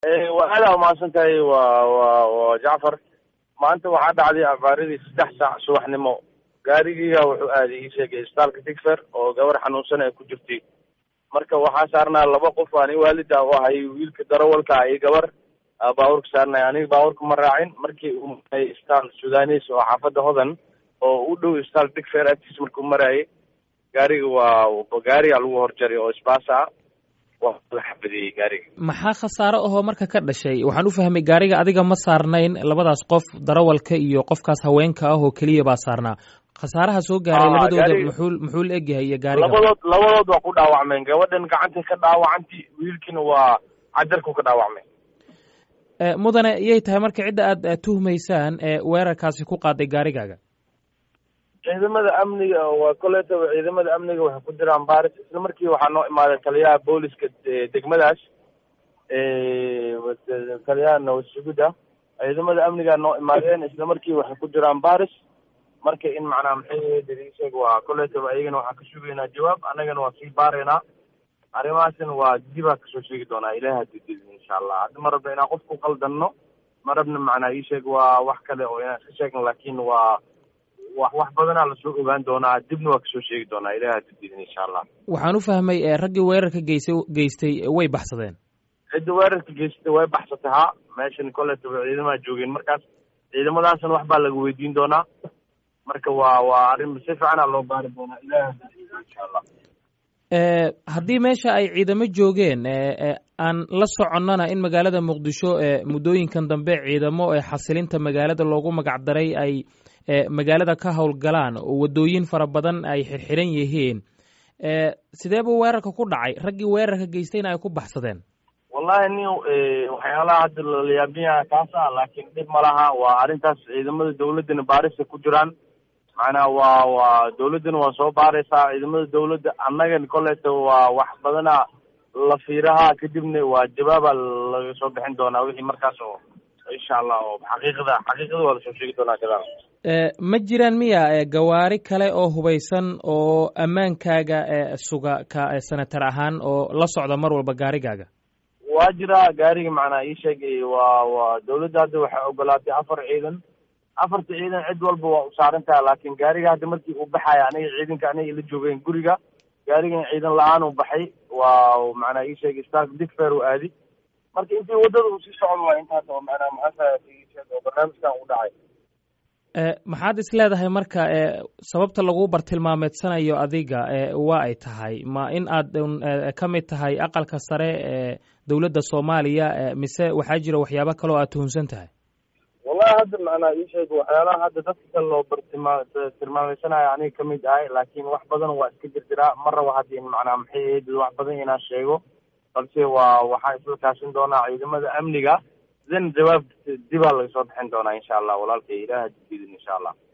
waa aada umahadsan tahay wa wa wa jacfar maanta waxaa dhacday abaaridii saddex saac subaxnimo gaarigiiga wuxuu aaday ii sheegay isbitaalka digfer oo gabar xanuunsan ay ku jirtay marka waxaa saarnaa laba qof ani waalid ah u ahay wiilka darawalka iyo gabar baabuurka saarnay aniga baabuurka ma raacin markii uu maray isbitaal sudanis oo xaafadda hodan oo u dhow isbitaal digfer agtiis markuu maraayay gaariga waa gaariga lagu horjaray oo isbaasa ah waa la xabadeeyey gaariga maxaa khasaaro ahoo marka ka dhashay waxaan u fahmay gaariga adiga ma saarnayn labadaas qof darawalka iyo qofkaas haweenka ah oo keliya baa saarnaa khasaaraha soo gaaray labadooda muxuu muxuu la egyahay iyo gaariga labadood labadood waa ku dhaawacmeen gabadhan gacantay ka dhaawacanti wiilkiina waa cajarku ka dhaawacmay mudane iyay tahay marka cidda aad tuhmaysaan ee weerarkaasi ku qaaday gaarigaaga ciidamada amniga waa koletaba ciidamada amniga waxay ku jiraan baris isla markii waxaa noo imaaday taliyaha booliska degmadaas taliyaha nawasugida ciidamada amniga noo imaadeen isla markii waxay ku jiraan baris marka in macnaa maxay dariisheeg waa koletaba ayagana waxaan ka sugaynaa jawaab annagana waa sii baaraynaa arrimahaasina waa dibaa kasoo sheegi doonaa ilahi hadii didi insha allah hadda ma rabna inaan qof ku qaldanno ma rabna macnaa ii sheeg waa wax kale oo inaan iska sheegno laakin waa wax wax badanaa lasoo ogaan doonaa dibna waa kasoo sheegi doonaa ilahi hadii didin insha allah waxaan u fahmay raggii weerarka geysay geystay way baxsadeen cidda weerarka geystay way baxsatay ha meeshan koletaba ciidamaha joogeen markaas ciidamadaasna wax baa laga weydiin doonaa marka waa waa arrin si fiicana loo baari doonaa ilahi hadii insha allah haddii meesha ay ciidamo joogeen aan la soconnana in magaalada muqdisho muddooyinkan dambe ciidamo xasilinta magaalada loogu magac daray ay magaalada ka howlgalaan oo waddooyin fara badan ay xirxiran yihiin sidee buu weerarka ku dhacay raggii weerarka geystayna ay ku baxsadeen wallahi nin waxyaalaha hadda layaabinyaha kaas ah laakiin dhib ma laha waa arrintaas ciidamada dawladdana baarisa ku jiraan macnaa waa waa dawladdana waa soo baaraysaa ciidamada dawladda annagan koleta waa wax badana la fiiraha kadibna waa jawaaba laga soo bixin doonaa wixii markaas oo insha allah oo xaqiiqada xaqiiqada waa lasoo sheegi doonaa gadaal ma jiraan miya gawaari kale oo hubaysan oo ammaankaaga suga ka senatar ahaan oo la socda mar walba gaarigaaga waa jiraa gaariga macnaa ii sheegay waa waa dawladda hadda waxay ogolaatay afar ciidan afarta ciidan cid walba waa u saaran taha laakin gaariga hadda markii uu baxaya aniga ciidanka aniga ila joogeen guriga gaarigan ciidan la-aan uu baxay waa macnaa ii sheegay isbitaalka digfer uu aadi marka intii waddada uu sii socdo waa intaas oo macnaa maxaa oo barnaamijkan u dhacay maxaad is leedahay marka sababta lagu bartilmaameedsanayo adiga waa ay tahay ma in aad ka mid tahay aqalka sare ee dowladda soomaaliya mise waxaa jira waxyaabo kale oo aad tuhunsan tahay wallahi hadda macnaa ii sheeg waxyaalaha hadda dadka kale loo bartilmaa tilmaameysanayo aniga kamid ahay laakiin wax badan waa iska jirjiraa ma rabo hadda in macnaa maxay ahayd wax badan inaan sheego balse waa waxaan isla kaashin doonaa ciidamada amniga then jawaab dibaa laga soo bixin doonaa insha allah walaalkay ilaah hadidin insha allah